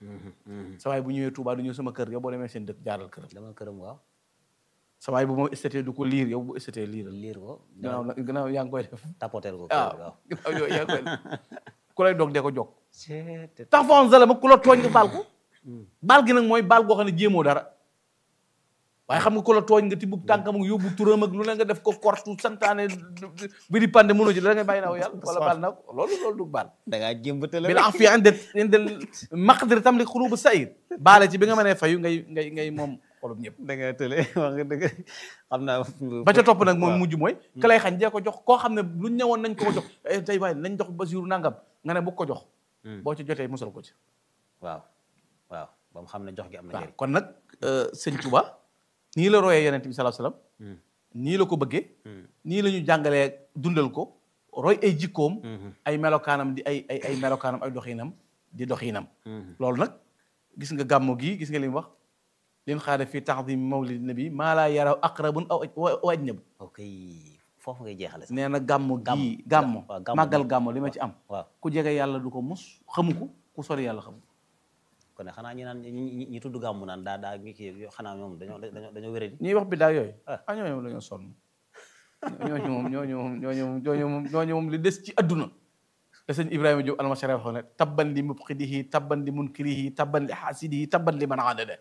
sa waay bu ñëwee Touba du ñëw sama kër yow boo demee seen dëkk jaaral këram dama këram waaw sa waay bu ma estété du ko liir yow bu estété liiral liir ko gannaaw nag gannaaw yaa ngi koy def tapoteel ko waaw kër waaw gannaaw yooyu yaa ngi koy def ku lay dog dee ko jog Seet- tax fa zalama ku la tooñ nga baal ko baal gi nag mooy baal goo xam ne jéemoo dara waaye xam nga ku la tooñ nga tibb tànkam ak yóbbu turam ak lu ne nga def ko kortu santaane bi di pande mënoo ci da ngay bàyyi naaw yàlla wala baal naa ko loolu loolu du baal da ngaa jëmbatale bil afi inde inde maqdir tam li xulubu sayir baale ci bi nga mënee fayu ngay ngay ngay moom xolub ñëpp da ngaa tële wax nga dëgg xam naa ba ca topp nag moom mujj mooy ka lay xañ dee ko jox koo xam ne luñ ñëwoon nañ ko ko jox eh, tey waaye nañ jox Basiru nangam nga ne bu ko jox boo ci jotee musal ko ci waaw waaw ba mu xam ne jox gi am na waaw njëriñ kon nag sëñ Touba nii la royee yonent bi sallallahu alayhi wasallam nii la ko bëggee nii la ñu jàngalee dundal ko roy ay jikkoom ay melokaanam di ay ay ay melokaanam ay doxinam di doxinam loolu nag gis nga gàmmu gii gis nga li mu wax lin xaada fii taxdim mawlid nabi maa laa yaraw aqrabun aw wa ajnabu ok foofu ngay jeexale sax nee na gàmmu Gàmm. gii gàmmu waaw, gàmmu. màggal gàmmu li ma ci am waaw ku jege yàlla du ko mus xamu ko ku sori yàlla xamu ko kon nag xanaa ñi naan ñi ñi- ñi tudd gàmmu naan daa daa ngi kii xanaa ñoom dañoo dañoo dañoo wéradi ñuy wax biddaa yooyu Ah. ah ñooñu moom dañoo sonn ñooñu moom ñooñu moom ñooñu moom ñooñu moom ñooñu moom li des ci adduna la sëñ Ibrahima Diop almasara waxoon ne tabban li mubqidihi tabban li munkirihi tabban li xaasidihi tabban li man aadada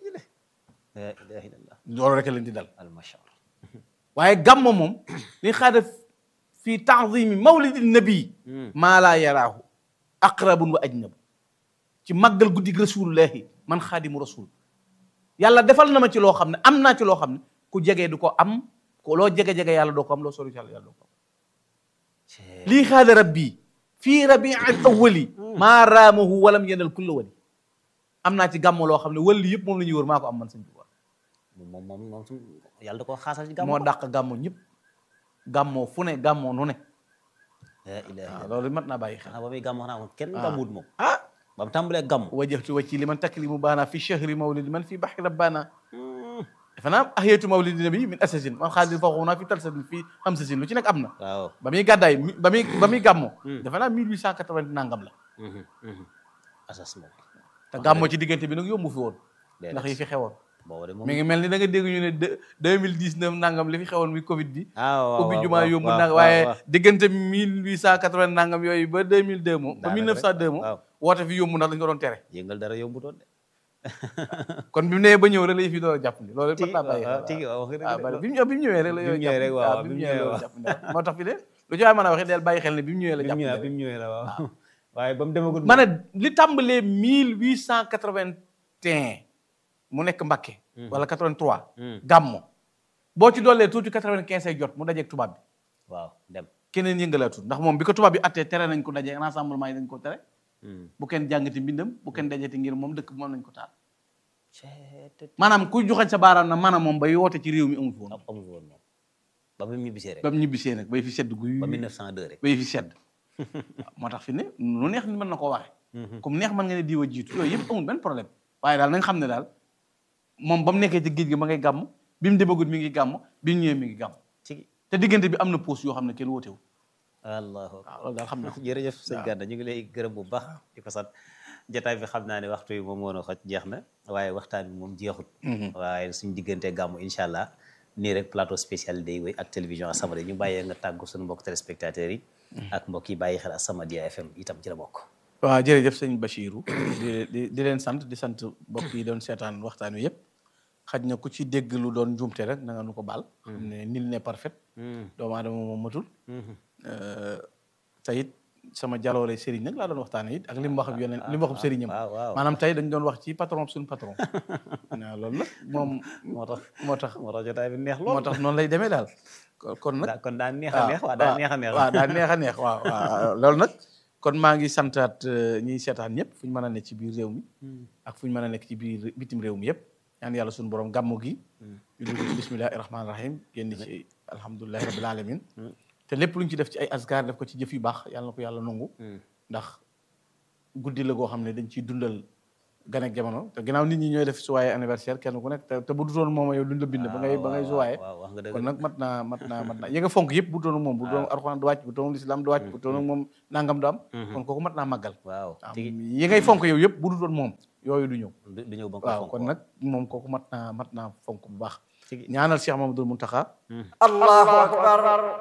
la ilaha illallah loolu rek leen di dal almashar waaye gàmmo moom li xaada fi taazimi mawlidi nabi maa laa yaraahu aqrabun wa ajnabu ci màggal guddig rasulullahi man xaadimu rasul yàlla defal na ma ci loo xam ne am naa ci loo xam ne ku jege du ko am ko loo jege-jege yàlla doo ko am loo sori ci yàlla yàlla doo ko am lii xaada rabbi fii rabii awali maa raamahu walam yenal kulla wali am naa ci gàmmo loo xam ne wali yëpp moom la ñuy wër maa ko am man sëñ Tuubaa moom moom moom su yàlla da koo xaasal ci gàmmu moo dàq gàmmo ñëpp gàmmoo fu ne gàmmoo nu ne la ilaha waaw loolu mat naa bàyyi xel xanaa ba muy gàmmu xanaa moom kenn gàmmuwut moom ah ba mu tàmbalee gàmmu wajjahtu wajhi liman takrimu baana fi shahri mawlidi man fi bahri rabbana defe naa ahiyatu mawlidi nabi min asasin man xaalis fa xuna fi talsasin fi hamsasin lu ci nekk am na waaw ba muy gàddaay mi- ba muy ba muy gàmmo defe naa 1880 nangam la asas moom te gàmmo ci diggante bi nag yombu fi woon Déedéet. ndax yi fi xewoon booba de moom mi ngi mel ni da nga dégg ñu ne deux deux mille dix neuf nangam li fi xewoon muy Covid bi. ah waaw ubbi waaw, jumaa waaw, yomb waaw, nag waaw, waaye waaw. diggante mille huit cent quatre vingt nangam yooyu ba deux mille deux moom. ba Daanaka mille neuf cent deux moom. waaw. woote fi yomb ndax dañu ko doon tere. yëngal dara yombutoon de kon bi mu nee ba ñëw rek la yëf yi doon jàpp ni loolu tigi mat naa bàyyi waaw xel tigi waaw wax nga ah dëgg bari de. bi mu ñëw bi mu ñëwee rek la bi mu yooyu ñëwee rek waaw, bi bi mu mu ñëwee ñëwee la waaw. jàpp ni moo tax fi de lu ci waay mën a waxee del bàyyi xel ne bi mu ñëwee la bi jàpp mu ni ñëwee rek. bi mu ñëwee la waaw waaye ba mu demagul ma ne li tàmbalee mille huit cent quatre vingt un mu nekk Mbakke. wala quatre vingt trois. gàmmo boo ci doolee tuuti quatre vingt quinze ay jot mu dajeeg tubaab bi waaw dem keneen yëngalaatul ndax moom bi ko tubaab bi attee tere nañ ko daje rassemblement yi dañ ko tere bu kenn jàngati mbindam bu kenn dajati ngir moom dëkk bi moom nañ ko taal ceet maanaam kuy joxañ sa baaraam na maanaam moom bay woote ci réew mi amu fi woon amu fi woon moom ba mu ñibbisee rek ba mu ñibbisee nag bay fi sedd guy ba 1902 rek bay fi sedd moo tax fi ne lu neex ni mën na koo waxe comme neex mën nga ne diwa jiitu yooyu yëpp amul benn problème waaye daal na nga xam ne daal moom ba mu nekkee ci géej gi ma ngay gàmm bi mu demagut mi ngi gàmm bi mu ñëwee mi ngi gàmm ci te diggante bi am na pause yoo xam ne kenn wootewu allahu waaw loolu daal xam na ko jërëjëf sëñ Gana ñu ngi lay gërëm bu baax di ko sant jotaay bi xam naa ne waxtu yi moom woon a xoj jeex na waaye waxtaan bi moom jeexut waaye suñ diggante gàmmu incha allah nii rek plateau spécial day wéy ak télévision As-Samadiyya ñu bàyyee nga tàggu suñu mbokk téléspectateurs yi ak mbokk yi bàyyi xel As-Samadiyya FM itam ci la bokk waaw jërëjëf sëñ Bachirou di di di leen sant di sant mbokk yi doon seetaan waxtaan wi yëpp xaj na ku ci dégg lu doon njuumte rek na nga nu ko baal xam ne nil n'est parfait doomu aadama moom matul te it sama jaloore sëriñ nag laa doon waxtaane it ak li mu wax ak yeneen li mu wax ak sëriñam waaw waaw maanaam tey dañ doon wax ci patron suñu patron waaw loolu nag moom moo tax moo tax moo tax jotaay bi neex lool moo tax noonu lay demee daal kon kon nag daa kon daa neex a neex waaw daa neex a neex waaw daa neex a neex waaw waaw loolu nag kon maa ngi santaat euh, ñiy seetaan ñëpp fu ñu mën a nekk ci biir réew mi ak fu ñu mën a nekk ci biir bitim réew mi yëpp ñaan yàlla suñu borom gàmmu gi ñu dugg ci bismillahi rahmaani rahim génn ci alhamdulilahi rabbil alamin te lépp lu ñu ci def ci ay asgar def ko ci jëf yu baax yàlla na ko yàlla nangu ndax guddi la goo xam ne dañ ciy dundal ganek jamono te ginnaaw nit ñi ñooy def suwaaye anniversaire kenn ku nekk te te bu dutoon moom yow duñ la bind ba ngay ba ngay suwaaye waaw wax nga dëgg kon nag mat naa mat naa mat naa yi nga fonk yëpp bu doon moom bu doon alxuraan du wàcc bu doon lislaam du wàcc bu doon moom nangam du am kon kooku mat naa màggal waaw waaw tigi yi ngay fonk yow yëpp bu doon moom yooyu du ñëw du du ñëw ba nga ko waaw fonk kon nag moom kooku mat naa mat naa fonk bu baax tigi ñaanal Cheikh Mamadou Muntaxa الله أكبر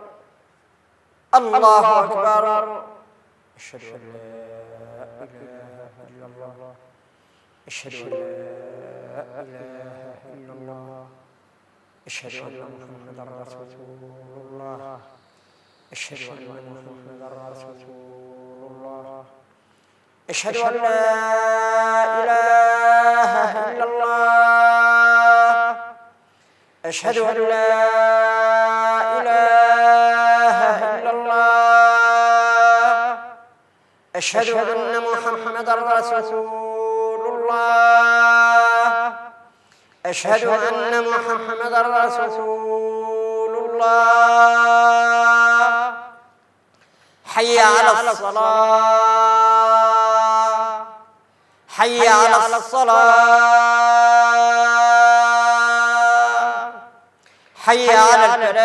الله أكبر أشهد أن لا إله إلا الله أشهد أن لا إله إلا الله أشهد أن محمدا رسول الله أشهد أن محمدا رسول الله أشهد أن لا إله إلا الله أشهد أن لا إله إلا الله أشهد أن محمدا رسول الله أشهد أن محمدا رسول الله حي على الصلاة حي على الصلاة حي على الفلاح